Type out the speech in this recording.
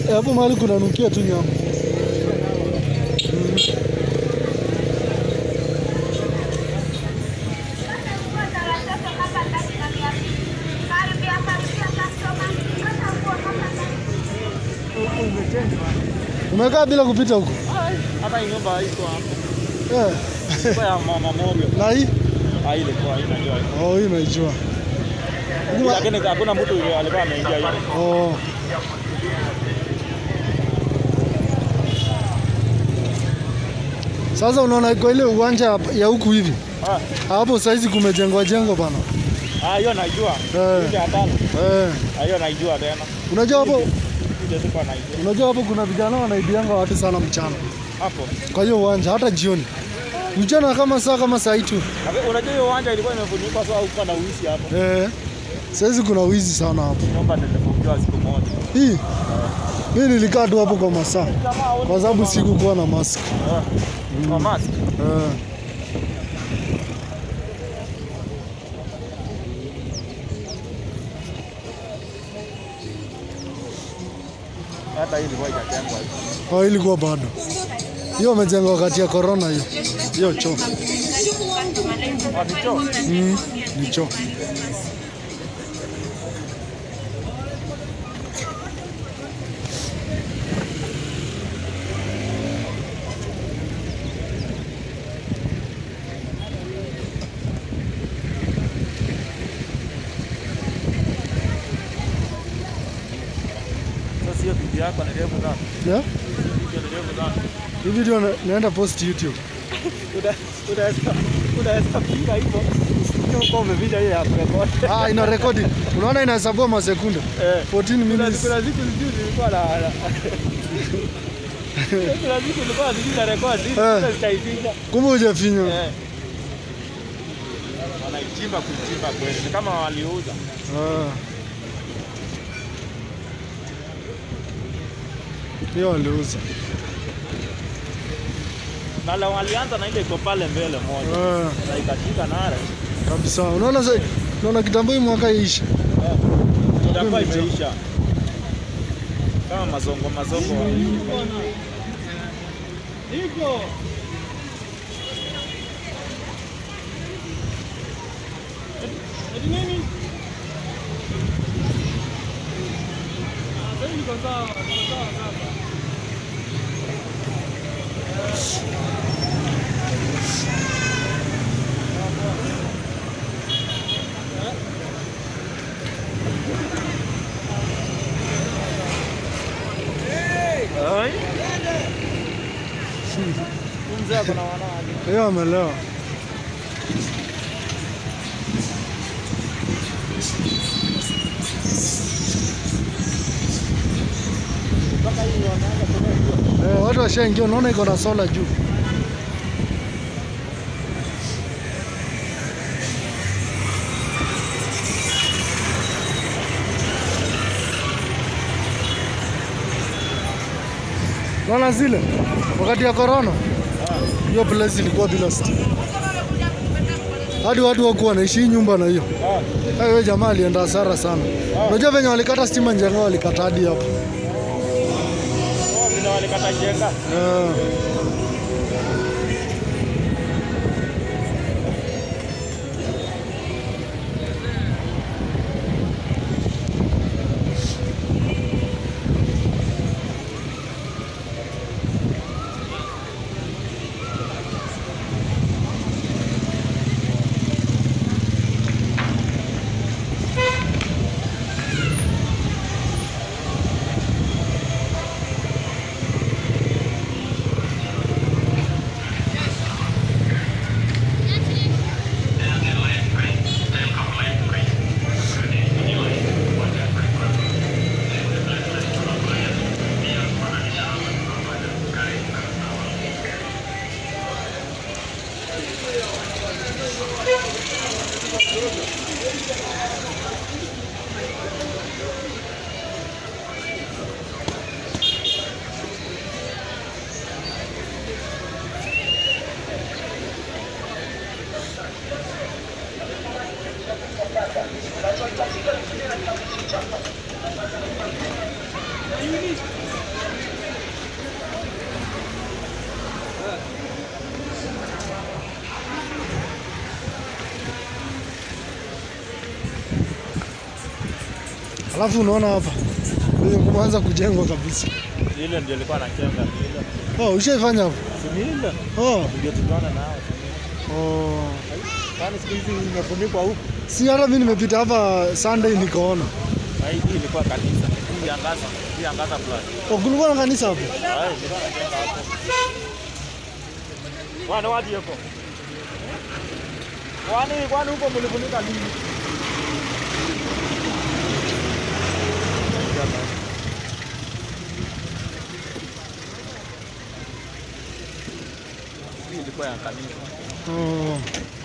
hapo mahali kunanukia tu nyama. Umekaa bila kupita huko Hata hii nyumba haiko hapo. eh? Kwa ya mama moja. Na hii Ah, ile kwa inajua. oh, hii naijua. Lakini hakuna mtu yule alikuwa ameingia hiyo. Oh. Sasa unaona kwa ile uwanja ya huku hivi Ah, hapo saizi kumejengwa jengo bana. ah, hiyo najua. Eh. Ile hatano. Eh. Ah, hiyo naijua tena. Unajua hapo Ile sikuwa naijua. unajua hapo kuna vijana wanaibianga watu sana mchana Hapo. kwa hiyo uwanja hata jioni mchana kama saa kama saa hii tu Lakini Unajua hiyo uwanja ilikuwa imefunikwa so haukuwa na uisi hapo. eh. Saizi kuna wizi sana hapo. Nyumba nilifungiwa siku moja. Hii mimi nilikaa tu hapo kwa masaa kwa sababu sikukuwa na mask Eh. Kwa mask. eh. Hata hii ilikuwa ikajengwa. Oh, ilikuwa bado hiyo wamejenga wakati ya corona hiyo hiyo choo Ah, ni choo. mm, ni choo Sasa hiyo video yako ni refu sana. yeah? Video ni refu sana. hii video na, naenda post YouTube Una- Unaweza unaweza piga hivyo. Usikie uko umevinja hiyo ya kurekodi. ah, ina rekodi unaona inahesabua masekunde Eh. 14 Kuna minutes kuna siku sijui nilikuwa na na- kuna siku nilikuwa sijui na rekodi Eh. sasa sitaificha. kumbe hujafinywa Eh. Wanaichimba kuichimba kweli. Ni kama waliuza. Ah. hiyo waliuza Na la walianza na ile iko pale mbele moja. Ah, Na ikashika nare. kabisa unaona sasa unaona kitambo hii mwaka iisha Itakuwa imeisha. Kama mazongo mazongo. Iko. Eti nini? Sasa niko sawa, niko sawa sasa. Ai. Mzee ako na wanawake. hiyo amelewa Mpaka hii wanaanza kununua. eh, watu washaingia unaona iko na sola juu Unaona zile wakati ya corona hiyo place ilikuwa bila stima, hadi watu wakuwa wanaishi hii nyumba na hiyo. Ah. Hayo jamaa alienda hasara sana. Unajua venye walikata stima Njenga, walikata hadi hapo. Oh, vile walikata jenga. Eh, Alafu unaona hapa venye kumeanza kujengwa kabisa. Ile ndio ilikuwa nachenga ile. Oh, ushaifanya hapo? Si ni ile. Oh, Ndio tunaona nao. oh. Kwani siku hizi imefunikwa huku. Si hata mimi nimepita hapa Sunday nikaona. Na hii ilikuwa kanisa. Hii angaza. Hii angaza plus. Oh, kulikuwa na kanisa hapo. Hai, nilikuwa nachenga hapo. Wana wadi hapo. Kwani kwani huko mlifunika nini? Hii ilikuwa ya kanisa. Oh.